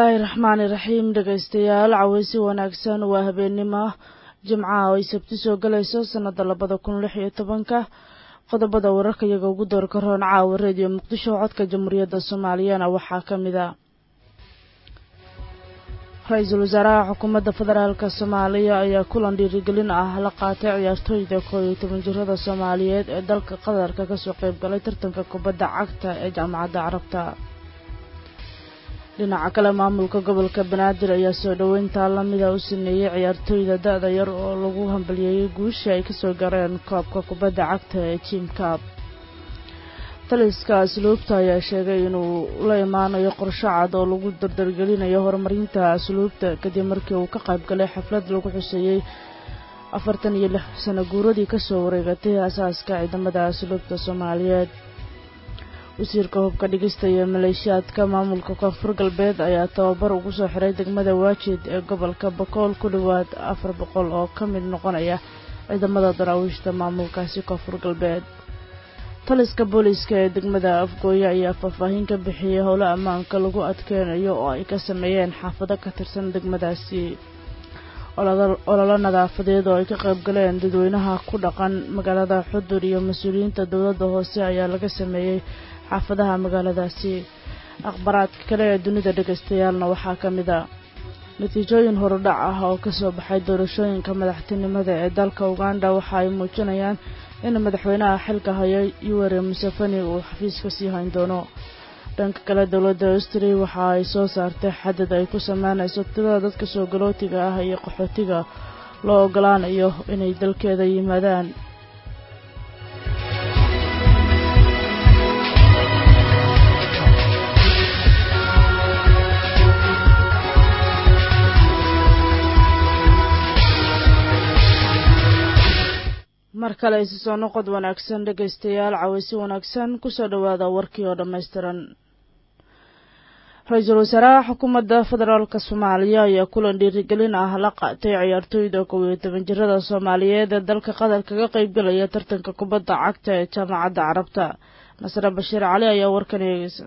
bismillaahi raxmaani raxiim dhegaystayaal caweysi wanaagsan waa habeennimo jimcaha oo ay sabti soo galayso sannada labada kun lix iyo tobanka qodobada wararka iyaga ugu doorka roon caawa reediyo muqdisho codka jamhuuriyadda soomaaliyana waxaa ka mid a ra-iisul wasaaraha xukuumadda federaalk soomaaliya ayaa kulan dhiirigelin ah la qaatay ciyaartooyda koob iyo toban jirada soomaaliyeed ee dalka qatarka kasoo qeyb galay tartanka kubadda cagta ee jaamacadda carabta dhinaca kale maamulka gobolka banaadir ayaa soo dhoweyntaa lamida u sameeyey ciyaartooyda da-da yar oo lagu hambaliyeeyey guushii ay kasoo gareen koobka kubadda cagta ee jim cab taliska asluubta ayaa sheegay inuu la imaanayo qorsho cad oo lagu dardargelinayo horumarinta asluubta kadib markii uu ka qayb galay xaflad lagu xuseeyey afartan iyo lix sano guuradii kasoo wareegatay asaaska ciidamada asluubta soomaaliyeed wasiirka hubka dhigista iyo maleeshiyaadka maamulka koonfur galbeed ayaa tababar ugu soo xiray degmada waajid ee gobolka bakool ku dhowaad afar boqol oo ka mid noqonaya ciidamada daraawiishta maamulkaasi koonfur galbeed taliska booliiska ee degmada afgooye ayaa faahfaahin ka bixiyey howlo ammaanka lagu adkeynayo oo ay ka sameeyeen xaafado ka tirsan degmadaasi ololo nadaafadeed oo ay ka qayb galeen dadweynaha ku dhaqan magaalada xudur iyo mas-uuliyiinta dowladda hoose ayaa laga sameeyey xaafadaha magaaladaasi akhbaraadka kale ee dunida dhagaystayaalna waxaa ka mid a natiijooyin horudhac ah oo kasoo baxay doorashooyinka madaxtinimada ee dalka uganda waxa ay muujinayaan in madaxweynaha xilka haya yuweri museveni uu xafiiska sii hayn doono dhanka kale dowladda austria waxa ay soo saartay xadad ay ku sameynayso tirada dadka soo galootiga ah iyo qaxootiga loo ogolaanayo inay dalkeeda yimaadaan mar kale isi soo noqod wanaagsan dhegaystayaal caweysi wanaagsan kusoo dhowaada warkii oo dhammaystiran ra-iisul wasaaraha xukuumadda federaalk soomaaliya ayaa kulan dhiirigelin ah la qaatay ciyaartooyda kow iyo toban jirada soomaaliyeed ee dalka qatar kaga qeybgalaya tartanka kubadda cagta ee jaamacadda carabta nasre bashiir cali ayaa warkan eegeysa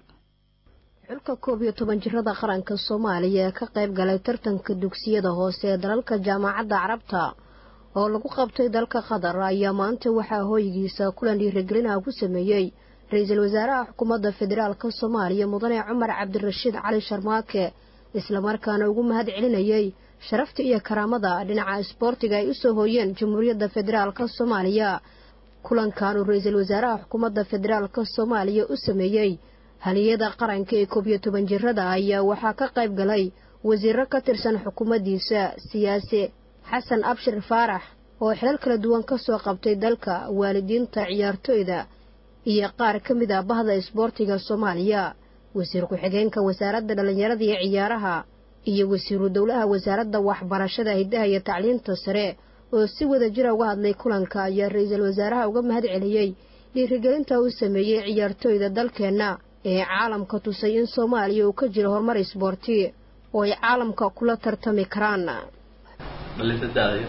xulka koob iyo toban jirada qaranka soomaaliya ee ka qayb galay tartanka dugsiyada hoose ee dalalka jaamacadda carabta oo lagu qabtay dalka qatar ayaa maanta waxaa hooygiisa kulan dhiirigelinaha ku sameeyey ra-iisul wasaaraha xukuumadda federaalka soomaaliya mudane cumar cabdirashiid cali sharmaake islamarkaana ugu mahad celinayey sharafta iyo karaamada dhinaca isboortiga ay usoo hooyeen jamhuuriyadda federaalka soomaaliya kulankanuu ra-iisul wasaaraha xukuumadda federaalka soomaaliya u sameeyey haliyada qaranka ee koob iyo toban jirada ayaa waxaa ka qayb galay wasiiro ka tirsan xukuumaddiisa siyaasi xasan abshir faarax oo xilal kala duwan ka soo qabtay dalka waalidiinta ciyaartooyda iyo qaar ka mid ah bahda isboortiga soomaaliya wasiir ku-xigeenka wasaaradda dhallinyarada iyo ciyaaraha iyo wasiiru dowlaha wasaaradda waxbarashada hiddaha iyo tacliinta sare oo si wada jira uga hadlay kulanka ayaa ra-iisul wasaaraha uga mahad celiyey dhiirigelinta uu sameeyey ciyaartooyda dalkeenna ee caalamka tusay in soomaaliya uu ka jiro horumar isboorti oo ay caalamka kula tartami karaan balintadaadayo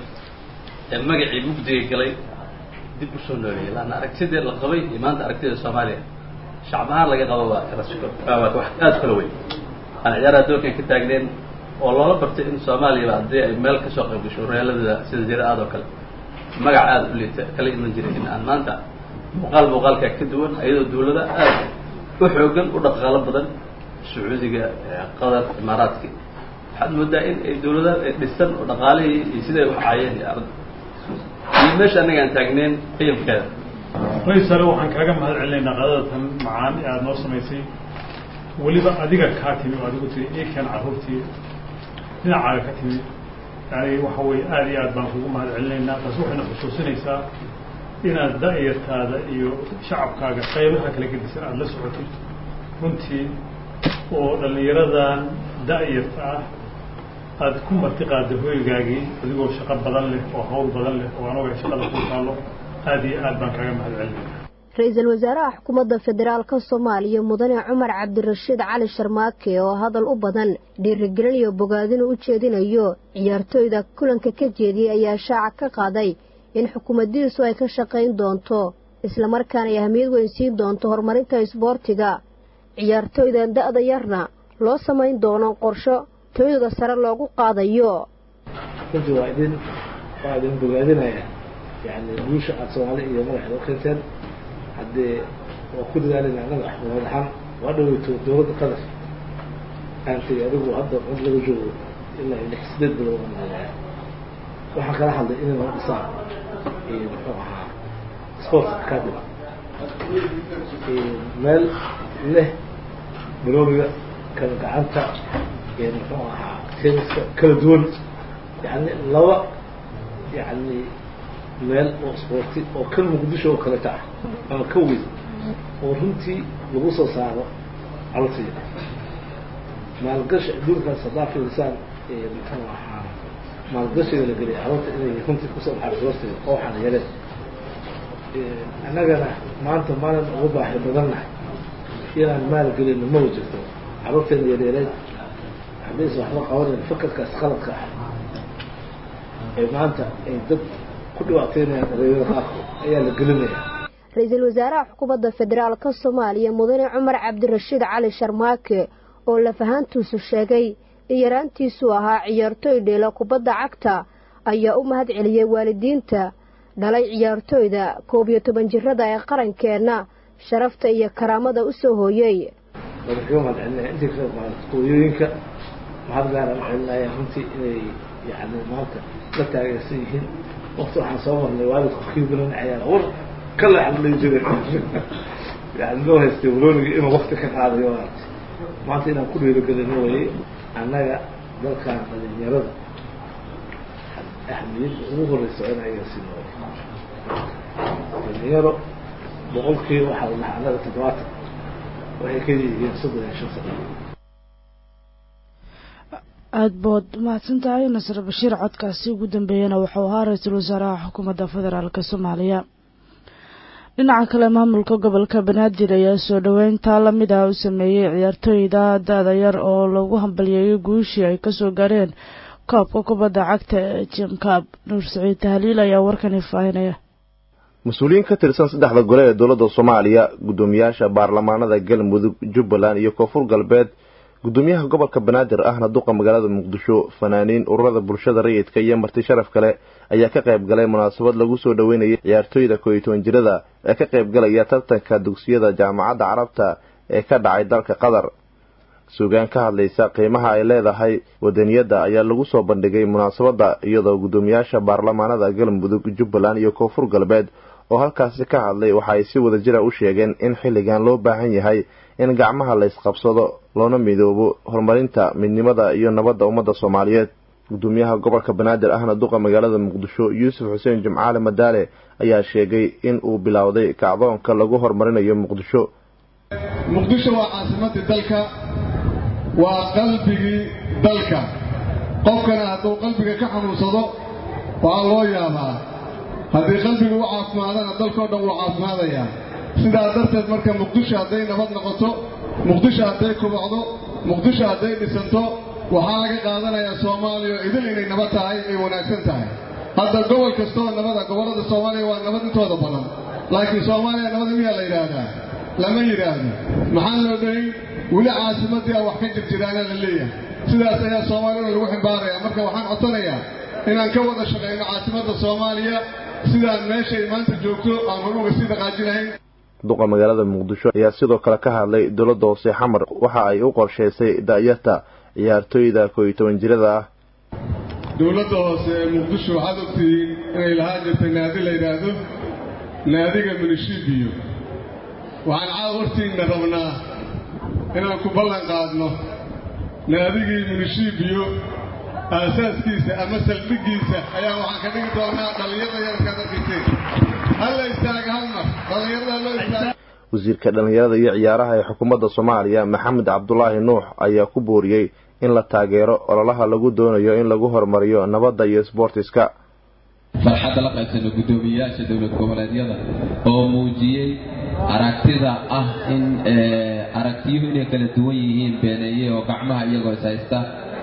ee magacii mugdiga galay dib u soo nooleeyay laanna aragtidee la qabay iyo maanta aragtida soomaaliya shacab ahaan laga qabo waa kala wax aada kala weyn aan ciyaaraha doorkan ka taagneen oo loola bartay in soomaaliyaba haddii ay meel kasoo qayb gasho reeladada sida jira aad oo kale magac aada u liita kala iman jiray in aan maanta muuqaal muuqaalkaa ka duwan iyadoo dawlada aada u xoogan u dhaqaalo badan sacuudiga qatar imaaraadki waxaad moodaa in ay dawlada dhisan oo dhaqaalihii iyo siday wax caayeen iyo arda iyo meesha annaga aan taagneen qiyamkeeda raysale waxaan kaaga mahad celinaynaa qadadatan macaan ee aada noo samaysay weliba adiga kaa timi oo adigu tiri ikan carruurtii dhinacaaga ka timi yani waxa weye aada iyo aad baan kugu mahad celinaynaa taas waxayna xusuusinaysaa inaad da-yartaada iyo shacabkaaga qaybaha kala gedisan aada la socotid runtii oo dhallinyaradan da-yarta ah aada ku marti qaada hooygaagii adigoo shaqo badan leh oo hawl badan leh oo anuga shaqada ku taalo aada iyo aad baan kaaga mahad celinaya ra-iisul wasaaraha xukuumadda federaalka soomaaliya mudane cumar cabdirashiid cali sharmaake oo hadal u badan dhiirigelin iyo bogaadinu u jeedinayo ciyaartooyda kulanka ka jeediyey ayaa shaaca ka qaaday in xukuumaddiisu ay ka shaqayn doonto islamarkaana ay ahmiyad weyn siin doonto horumarinta isboortiga ciyaartooyda da-da yarna loo samayn doono qorsho tooyada sare loogu qaadayo runtii waa idin waa idin bogaadinaya yani guusha aad soomaali iyo madaxda u keenteen haddee waa ku dadaalina annaga axmad ahaan waa dhaweyto dowladda qatar aan tegay adigu hadda cod laga joogo ilaa lix sideed bilood aan hadlaya waxaan kala hadlay inay noo dhisaan muxuu ahaa sport academy meel leh baloomiga kala gacanta muxuu ahaa tenniska kala duwan yani laba yani meel oo sporti oo kan muqdisho oo kaleta ah ama ka weyn oo runtii lagu soo saaro carurtayda maalgashi adduunkaas haddaa fiirisaan muxuu ahaa maalgashiga la geliya carruurta inay runtii kusoo baxaan carurtayda oo waxaan yeleen annagana maanta maalin ugu baaxi badannahay inaan maal gelino ma wajirto carruurteena yareereed haddaysa waxba qabanayn fakarkaas qaladka ah ee maanta ay dad ku dhibaataynayaan dhalinyarada qaarkood ayaa la gelinaya ra-iisul wasaaraha xukuumadda federaalka soomaaliya mudane cumar cabdirashiid cali sharmaake oo lafahaantiisu sheegay in yaraantiisu ahaa ciyaartooy dheela kubadda cagta ayaa u mahad celiyey waalidiinta dhalay ciyaartooyda koob iyo toban jirada ee qarankeenna sharafta iyo karaamada u soo hooyey madaxuu mahad celinaya intii ka hooyooyinka mahad gaaraan u celinaya runtii inay yani maanta la taageersan yihiin wakti waxaan soo marnay waalidku kiibilan ciyaara war ka leexla dhihi jiray yani loo haystay walooniga inuu wakti ka qaadayo maarata maanta inaan ku dhiirigelino wayey annaga dalkan dhalinyarada ahmiyadda ugu horeysa in ayaga sii nool dhalinyaro boqolkiiba waxaa la dhahaa annaga toddobaatan waxay ka yihiin soddon iyo shan sano aada bood mahadsan tahay nasre bashiir codkaasi ugu dambeeyana wuxuu ahaa ra-iisul wasaaraha xukuumadda federaalk soomaaliya dhinaca kale maamulka gobolka banaadir ayaa soo dhoweyntaa lamid ah u sameeyey ciyaartooyda da-da yar oo lagu hambalyeeyay guushii ay kasoo gaareen koobka kubadda cagta ee jimkaab nuur saciid tahliil ayaa warkani faahinaya mas-uuliyiin ka tirsan saddexda gole ee dowladda soomaaliya guddoomiyaasha baarlamaanada galmudug jubbaland iyo koonfur galbeed guddoomiyaha gobolka banaadir ahna duqa magaalada muqdisho fanaaniin ururada bulshada rayidka iyo marti sharaf kale ayaa ka qayb galay munaasabad lagu soo dhoweynayay ciyaartooyda kooiyo toban jirada ee ka qayb galaya tartanka dugsiyada jaamacadda carabta ee ka dhacay dalka qatar suugaan ka hadlaysa qiimaha ay leedahay wadaniyadda ayaa lagu soo bandhigay munaasabadda iyadoo guddoomiyaasha baarlamaanada galmudug jubbaland iyo koonfur galbeed oo halkaasi ka hadlay waxa ay si wada jira u sheegeen in xilligan loo baahan yahay in gacmaha la ysqabsado loona midoobo horumarinta midnimada iyo nabadda ummadda soomaaliyeed guddoomiyaha gobolka banaadir ahna duqa magaalada muqdisho yuusuf xuseen jimcaale madaale ayaa sheegay in uu bilowday kacdoonka lagu horumarinayo muqdisho muqdisho waa caasimadii dalka waa qalbigii dalka qofkana hadduu qalbiga ka xanuunsado waxaa loo yaabaa haddii qalbiga u caafimaadana dalkao dhan wuu caafimaadayaa sidaa darteed marka muqdisho hadday nabad noqoto muqdisho hadday kubacdo muqdisho hadday dhisanto waxaa laga qaadanayaa soomaaliya oo idil inay nabad tahay ay wanaagsan tahay hadda gobol kastoo nabada gobollada soomaaliya waa nabad intooda badan laakiin soomaaliya nabada miyaa la yidhaahdaa lama yidhaahdo maxaa loo dhahay weli caasimadii a wax ka jirjiraana la leeyahay sidaas ayaa soomaaliyana lagu ximbaaraya marka waxaan codsanayaa inaan ka wada shaqayno caasimadda soomaaliya sidaan meeshay maanta joogto aan horuga sii dhaqaajinahayn duqa magaalada muqdisho ayaa sidoo kale ka hadlay dowladda hoose xamar waxa ay u qorshaysay da'yarta ciyaartooyda kooiyo toban jirada ah dowladda hoose ee muqdisho waxaad ogtihiin inay lahaan jirtay naadi la yidhaahdo naadiga munishibiyo waxaan caaw hortiinna rabnaa inaan ku ballan qaadno naadigii munishibiyo aasaaskiisa ama saldhiggiisa ayaa waxaan ka dhigi doonaa dhallinyarada yarkaad arkayseen halla istaaga hal mar dhallinyarada loo istaaga wasiirka dhallinyarada iyo ciyaaraha ee xukuumadda soomaaliya maxamed cabdulaahi nuux ayaa ku booriyey in la taageero ololaha lagu doonayo in lagu horumariyo nabadda iyo sboortiska farxadda la qaybsano guddoomiyeyaasha dowlad goboleedyada oo muujiyey aragtida ah in aragtiyuhu inay kala duwan yihiin beeneeye oo gacmaha iyagoo is haysta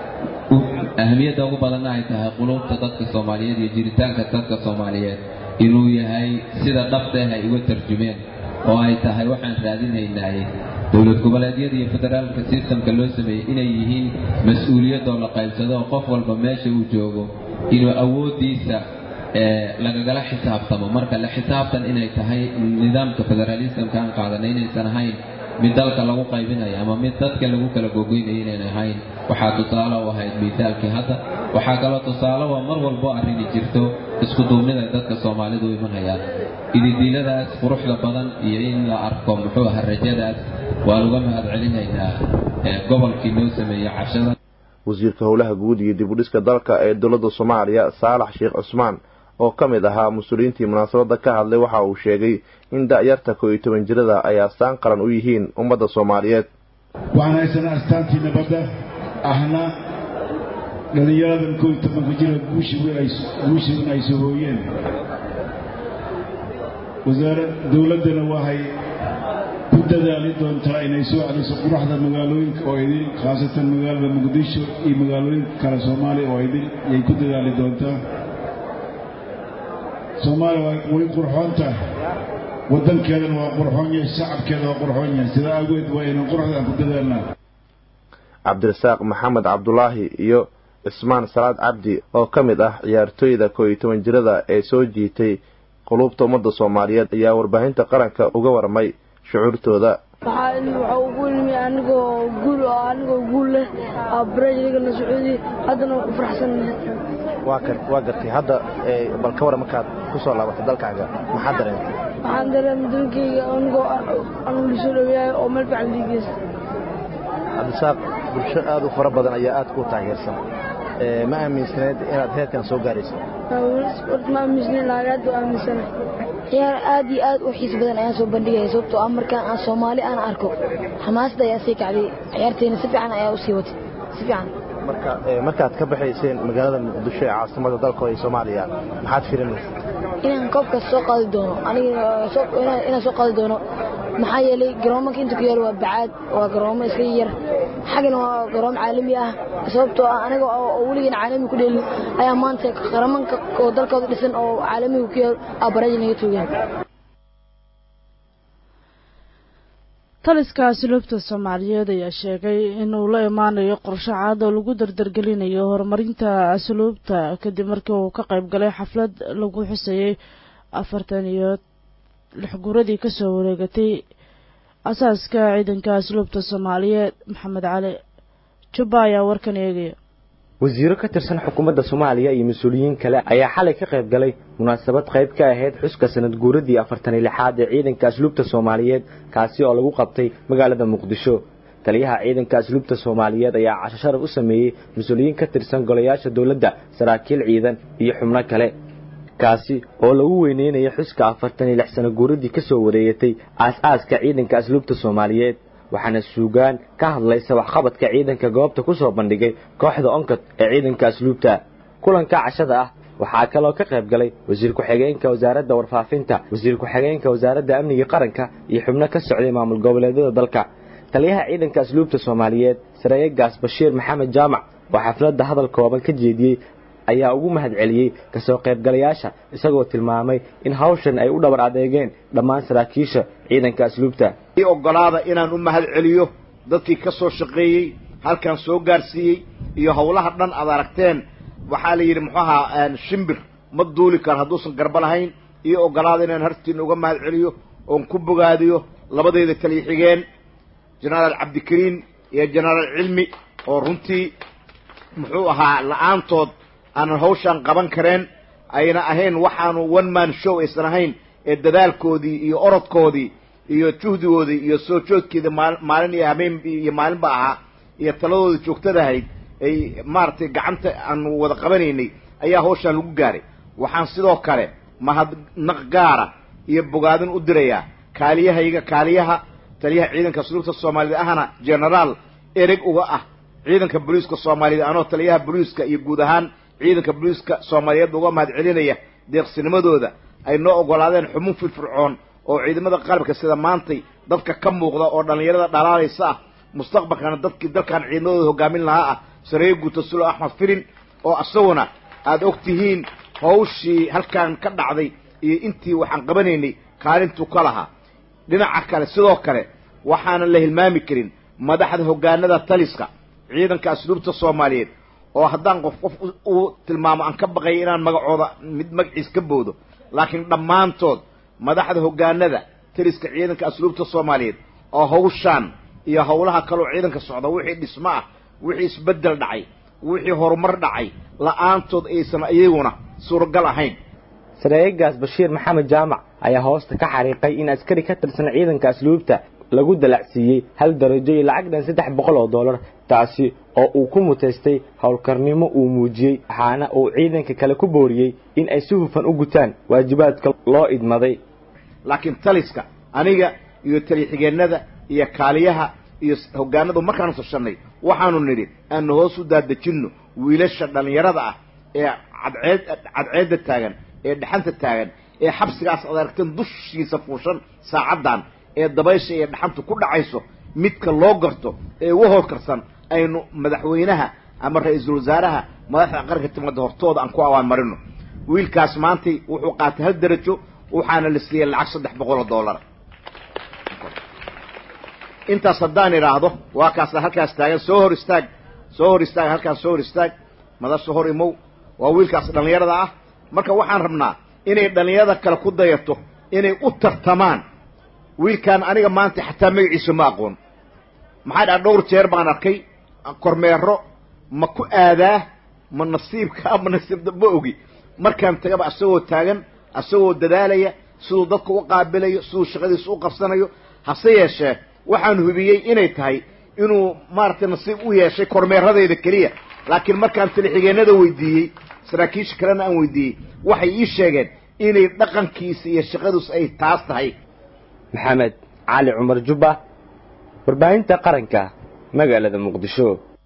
ahmiyadda ugu badanna ay tahay qulubta dadka soomaaliyeed iyo jiritaanka dadka soomaaliyeed inuu yahay sida dhabteeh ay uga tarjumeen oo ay tahay waxaan raadinaynaay dowlad goboleedyada iyo federaalka sistamka loo sameeyey inay yihiin mas-uuliyadoo la qaybsado oo qof walba meesha uu joogo inuu awooddiisa lagagala xisaabtamo marka la xisaabtan inay tahay nidaamka federaalismka aan qaadanay inaysan ahayn mid dalka lagu qaybinayo ama mid dadka lagu kala gogoynayo inayn ahayn waxaa tusaale u ahayd miisaalkii hadda waxaa kaloo tusaale waa mar walbo arrini jirto isku duubnida dadka soomaalidu u imanayaan ididiiladaas quruxda badan iyo in la arko muxuu aha rajadaas waan uga mahad celinaynaa gobolkii noo sameeyey cashada wasiirka howlaha guud iyo dib u dhiska dalka ee dowladda soomaaliya saalax sheekh cusmaan oo ka mid ahaa mas-uuliyiintii munaasabadda ka hadlay waxa uu sheegay in da-yarta koo iyo toban jirada ay astaan qaran u yihiin ummadda soomaaliyeed waxaan haysanaa astaantii nabadda ahna dhallinyaradan koo iyo tobanka jira guushiin ay sohooyeen wasaara dowladdana waxay ku dadaali doontaa inay soo celiso quruxda magaalooyinka oo idin khaasatan magaalada muqdisho iyo magaalooyinka kale soomaaliya oo idin yay ku dadaali doontaa soomaaliya waa way qurxoon tahay waddankeedana waa qurxoon yahay shacabkeeda waa qurxoon yahay sidaa awgeed waa inaan quruxdaan ku dadaalnaa cabdirasaaq maxamed cabdulaahi iyo cismaan salaad cabdi oo ka mid ah ciyaartooyda koo iyo toban jirada ee soo jiitay quluubta ummadda soomaaliyeed ayaa warbaahinta qaranka uga warmay shucuurtooda waxaa ugu ilmi anigoo guul oo anigoo guul leh barajligana sacuudi haddana waa ku faraxsannahay waa gartay hadda bal ka waran markaad ku soo laabatay dalkaaga maxaa dareentay waxaan dareemay dalkayga anigoo anugu soo dhaweeyahay oo meel fiican liigeysta cabdisaaq bulsho aad u fara badan ayaa aad ku taageersan ma aaminsaneed inaad heerkan soo gaarayso horta ma aaminsanayn laakiin hadda waa aaminsanahay ciyaar aad iyo aad u xiis badan ayaan soo bandhigaya sababtoo ah markaan aan soomaali aan arko xamaasada ayaa sii kacday ciyaarteena si fiican ayaa u sii watay si fiican marka markaad ka baxayseen magaalada muqdisho ee caasimada dalka ee soomaaliya maxaad firinaysa inaan koobkaas soo qaadi doono aniga inaan soo qaadi doono maxaa yeelay garoomanka inta ku yaal waa bacaad waa garoomo iska yar xaggana waa garoomo caalami ah sababtoo ah aniga oo weligan caalami ku dheelin ayaa maanta qaramanka oo dalkooda dhisan oo caalamiga ku yaal abaraji naga toogeen taliska asluubta soomaaliyeed ayaa sheegay inuu la imaanayo qorshe caad oo lagu dardargelinayo horumarinta asluubta kadib markii uu ka qayb galay xaflad lagu xusayey afartan iyo lix guuradii kasoo wareegatay asaaska ciidanka asluubta soomaaliyeed maxamed cali jubba ayaa warkan eegaya wasiiro ka tirsan xukuumadda soomaaliya iyo mas-uuliyiin kale ayaa xalay ka qayb galay munaasabad qayb ka ahayd xuska sanad guuradii afartan iyo lixaad ee ciidanka asluubta soomaaliyeed kaasi oo lagu qabtay magaalada muqdisho taliyaha ciidanka asluubta soomaaliyeed ayaa casho sharaf u sameeyey mas-uuliyiin ka tirsan golayaasha dowladda saraakiil ciidan iyo xubno kale kaasi oo lagu weyneynaya xuska afartan iyo lix sano guuradii ka soo wareegatay aas-aaska ciidanka asluubta soomaaliyeed waxaana suugaan ka hadlaysa waxqabadka ciidanka goobta ku soo bandhigay kooxda onkod ee ciidanka asluubta kulanka cashada ah waxaa kaloo ka qayb galay wasiir ku-xigeenka wasaaradda warfaafinta wasiir ku-xigeenka wasaaradda amniga qaranka iyo xubno ka socday maamul goboleedyada dalka taliyaha ciidanka asluubta soomaaliyeed sareeyegaas bashiir maxamed jaamac oo xafladda hadal kooban ka jeediyey ayaa ugu mahad celiyey kasoo qaybgalayaasha isagoo tilmaamay in hawshan ay u dhabar adeegeen dhammaan saraakiisha ciidanka asluubta i ogolaada inaan u mahad celiyo dadkii ka soo shaqeeyey halkan soo gaarsiiyey iyo howlaha dhan aad aragteen waxaa la yidhi muxuu ahaa shimbir ma duuli karo hadduusan garba lahayn iyo ogolaada inaan hartiina uga mahad celiyo oon ku bogaadiyo labadayda taliya xigeen jenaraal cabdikariin iyo jenaraal cilmi oo runtii muxuu ahaa la-aantood aanan hawshaan qaban kareen ayna ahayn waxaanu one man show aysan ahayn ee dadaalkoodii iyo orodkoodii iyo juhdigoodii iyo soo joodkeeda maal maalin iyo habeen iyo maalinba ahaa iyo taladooda joogtadahayd ay maaragtay gacanta aanu wada qabanaynay ayaa hawshaan lagu gaaray waxaan sidoo kale mahadnaq gaara iyo bogaadin u dirayaa kaaliyahayga kaaliyaha taliyaha ciidanka asluubta soomaaliyeed ahna genaraal ereg uga ah ciidanka booliiska soomaaliyeed anoo taliyaha booliiska iyo guud ahaan ciidanka booliiska soomaaliyeed uga mahad celinaya deeqsinimadooda ay noo ogolaadeen xubun firfircoon oo ciidamada qalabka sida maantay dadka ka muuqda oo dhallinyarada dhalaalaysa ah mustaqbalkana dadkii dalkan ciidamadooda hogaamin lahaa ah sareeye guuto sulo axmed firin oo isaguna aada og tihiin hawshii halkan ka dhacday iyo intii waxaan qabanaynay kaalintuu ka lahaa dhinaca kale sidoo kale waxaanan la hilmaami karin madaxda hoggaanada taliska ciidanka asluubta soomaaliyeed oo haddaan qof qof uu tilmaamo aan ka baqaya inaan magacooda mid magaciis ka boodo laakiin dhammaantood madaxda hoggaanada taliska ciidanka asluubta soomaaliyeed oo hawshaan iyo howlaha kaloo ciidanka socda wixii dhismo ah wixii isbeddel dhacay wixii horumar dhacay la-aantood aysan iyaguna suuragal ahayn sareegaas bashiir maxamed jaamac ayaa hoosta ka xariiqay in askari ka tirsan ciidanka asluubta lagu dalacsiiyey hal darajo iyo lacag dhan saddex boqol oo dollar taasi oo uu ku mutaystay howlkarnimo uu muujiyey waxaana uu ciidanka kale ku booriyey in ay si hufan u gutaan waajibaadka loo idmaday laakiin taliska aniga iyo talixigeennada iyo kaaliyaha iyo hoggaanadu markaanu tashanay waxaanu nidhi aanu hoos u daadejinno wiilasha dhallinyarada ah ee cadceed cadceedda taagan ee dhaxanta taagan ee xabsigaas ad aragteen dushiisa fuushan saacaddan ee dabaysha iyo dhaxantu ku dhacayso midka loo garto ee ugu howlkarsan aynu madaxweynaha ama ra-iisul wasaaraha madaxda qaranka timaada hortooda aan ku awaan marino wiilkaas maantay wuxuu qaatay hal darajo waxaana la siiyey lacag saddex boqol oo dollar intaas haddaan idhaahdo waa kaasa halkaas taagan soo hor istaag soo hor istaag halkaas soo hor istaag madasha hor imow waa wiilkaas dhallinyarada ah marka waxaan rabnaa inay dhallinyarada kale ku dayato inay u tartamaan wiilkaan aniga maanta xataa magaciisa ma aqoon maxaa dhaha dhowr jeer baan arkay kormeero ma ku aadaa ma nasiibka ma nasiibda ma ogi markaan tagaba asagoo taagan asagoo dadaalaya siduu dadka u qaabilayo siduu shaqadiisa u qabsanayo hase yeeshee waxaan hubiyey inay tahay inuu maaragtay nasiib u yeeshay kormeeradeeda keliya laakiin markaan talixigeennada weydiiyey saraakiisha kalena aan weydiiyey waxay ii sheegeen inay dhaqankiisa iyo shaqadiisu ay taas tahay maxamed cali cumar jubba warbaahinta qaranka magaalada muqdisho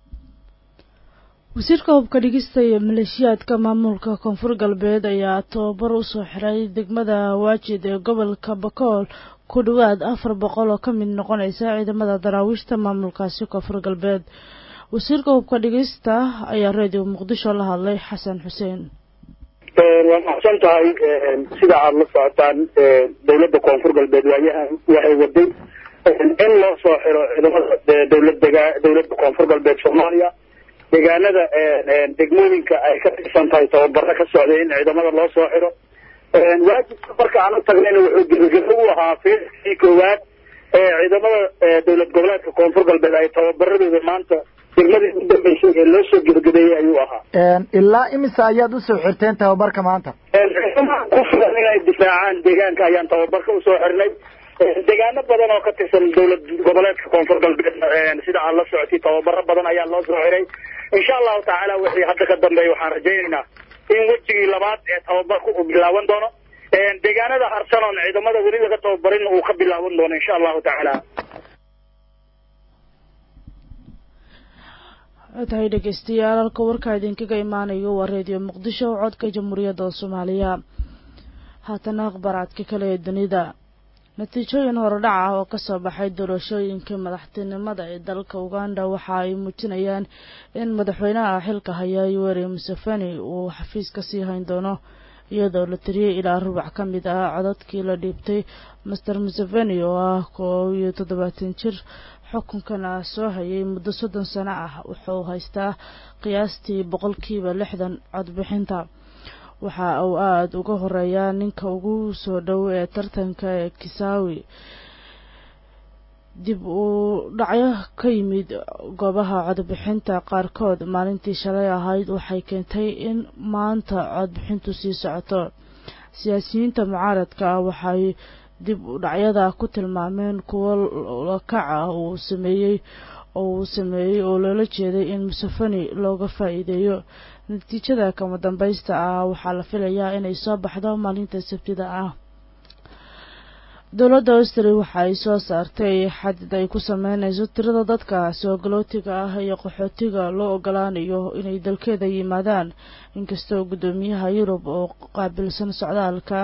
wasiirka hubka dhigista iyo maleeshiyaadka maamulka koonfur galbeed ayaa tababar u soo xiray degmada waajid ee gobolka bakool ku dhowaad afar boqol oo ka mid noqonaysa ciidamada daraawiishta maamulkaasi koonfur galbeed wasiirka hubka dhigista ayaa reediyo muqdisho la hadlay xasan xuseen waa maxsan tahay sida aada la socotaan dawladda koonfur galbeed waayahan waxay waday in loo soo xiro ciidamada dawlad dega dawladda koonfur galbeed soomaaliya deegaanada degmooyinka ay ka tirsan tahay tababaro ka socday in ciidamada loo soo xiro waajibka marka aan u tagnayna wuxuu gebagebo u ahaa fiiskii koowaad ee ciidamada dawlad goboleedka koonfur galbeed ay tababaradooda maanta degmadii u dambeysay ee loo soo gebagabeeyey ayuu ahaa ilaa imisa ayaad usoo xirteen tababarka maanta ciidamaha ku filan inay difaacaan deegaanka ayaan tababarka usoo xirnay deegaano badan oo ka tirsan dawlad goboleedka koonfur galbeed sida aad la socotay tababaro badan ayaa loo soo xiray insha allahu tacaala wixii hadda ka dambeeya waxaan rajaynaynaa in wejigii labaad ee tababarku uu bilaaban doono deegaanada harsan oon ciidamada weli laga tababarin uu ka bilaaban doono insha allahu tacaala tahay dhegeystayaal halka warkaa idinkaga imaanayo waa reediyo muqdisho codka jamhuuriyadda soomaaliya haatana akhbaraadka kale ee dunida natiijooyin horodhac ah oo kasoo baxay doorashooyinka madaxtinimada ee dalka uganda waxa ay muujinayaan in madaxweynaha xilka haya yoweri museveni uu xafiiska sii hayn doono iyadoo la tiriyey ilaa rubac ka mid ah codadkii la dhiibtay master museveni oo ah koob iyo toddobaatan jir xukunkana soo hayay muddo soddon sano ah wuxuu haystaa qiyaastii boqolkiiba lixdan codbixinta waxa uu aada uga horeeyaa ninka ugu soo dhow ee tartanka ee kisaawi dib uu dhacyo ka yimid goobaha codbixinta qaarkood maalintii shalay ahayd waxay keentay in maanta codbixintu sii socoto siyaasiyiinta mucaaradka ah waxay dib u dhacyada ku tilmaameen kuwo lakaca uu sameeyey oo uu sameeyey oo loola jeeday in museveni looga faa-iideeyo natiijada kama dambaysta ah waxaa la filayaa inay soo baxdo maalinta sabtida ah dowladda austri waxa ay soo saartay xadid ay ku sameynayso tirada dadka soo galootiga ah iyo qaxootiga loo ogolaanayo inay dalkeeda yimaadaan inkastoo guddoomiyaha yurub oo qaabilsan socdaalka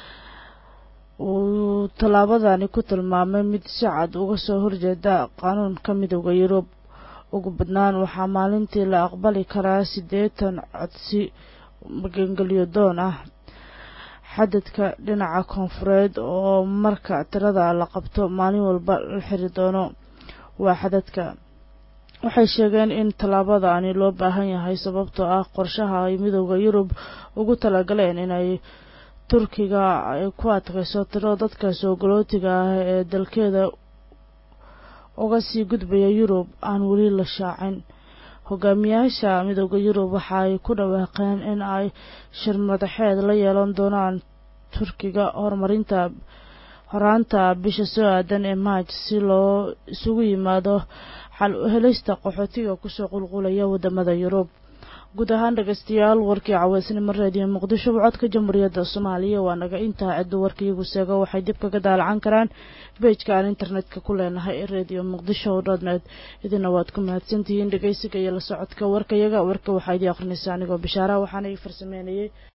uu tallaabadani ku tilmaamay mid si cad uga soo horjeeda qaanuunka midooda yurub ugu badnaan waxaa maalintii la aqbali karaa siddeetan codsi magangelyo doon ah xadadka dhinaca koonfureed oo marka tirada la qabto maalin walba la xiri doono waa xadadka waxay sheegeen in tallaabadaani loo baahan yahay sababtoo ah qorshaha ay midooda yurub ugu talagaleen inay turkiga ay ku adkayso tiro dadka soo galootiga ah ee dalkeeda uga sii gudbaya yurub aan weli la shaacin hogaamiyaasha midooda yurub waxa ay ku dhawaaqeen in ay shir madaxeed la yeelan doonaan turkiga horumarinta horaanta bisha soo aadan ee maaj si loo isugu yimaado xal u helista qaxootiga kusoo qulqulaya wadamada yurub guud ahaan dhegeystayaal warkii caweysnimo reediyo muqdisho codka jamhuuriyadda soomaaliya waa naga intaa ciddu warkaiyagu seego waxay dib kaga daalacan karaan beejka aan internetka ku leenahay ee reediyo muqdisho dotnet idina waad ku mahadsantihiin dhegeysiga iyo la socodka warkayaga warka waxaa idii akhrinaysa anigoo bishaara waxaana ii farsameynayay